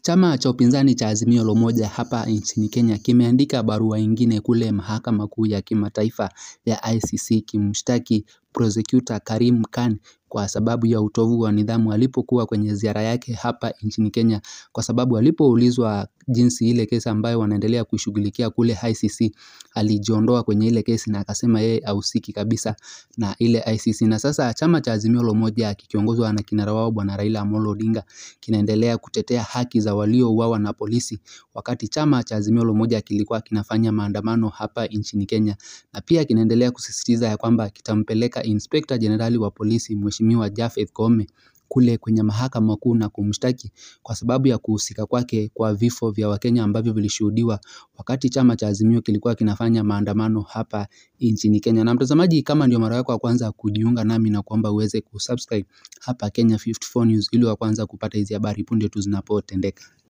Chama cha upinzani cha Azimio la Umoja hapa nchini Kenya kimeandika barua ingine kule mahakama kuu ya kimataifa ya ICC kimshtaki prosecutor Karim Khan kwa sababu ya utovu wa nidhamu alipokuwa kwenye ziara yake hapa nchini Kenya, kwa sababu alipoulizwa jinsi ile kesi ambayo wanaendelea kuishughulikia kule ICC, alijiondoa kwenye ile kesi na akasema yeye hahusiki kabisa na ile ICC. Na sasa chama cha Azimio la Umoja kikiongozwa na kinara wao Bwana Raila Amolo Odinga kinaendelea kutetea haki za waliouawa na polisi, wakati chama cha Azimio la Umoja kilikuwa kinafanya maandamano hapa nchini Kenya, na pia kinaendelea kusisitiza ya kwamba kitampeleka Inspector Jenerali wa polisi Mheshimiwa Japhet Koome kule kwenye mahakama kuu na kumshtaki kwa sababu ya kuhusika kwake kwa vifo vya Wakenya ambavyo vilishuhudiwa wakati chama cha Azimio kilikuwa kinafanya maandamano hapa nchini Kenya. Na mtazamaji, kama ndio mara yako ya kwanza kujiunga nami na kuomba uweze kusubscribe hapa Kenya 54 News ili wa kwanza kupata hizi habari punde tu zinapotendeka.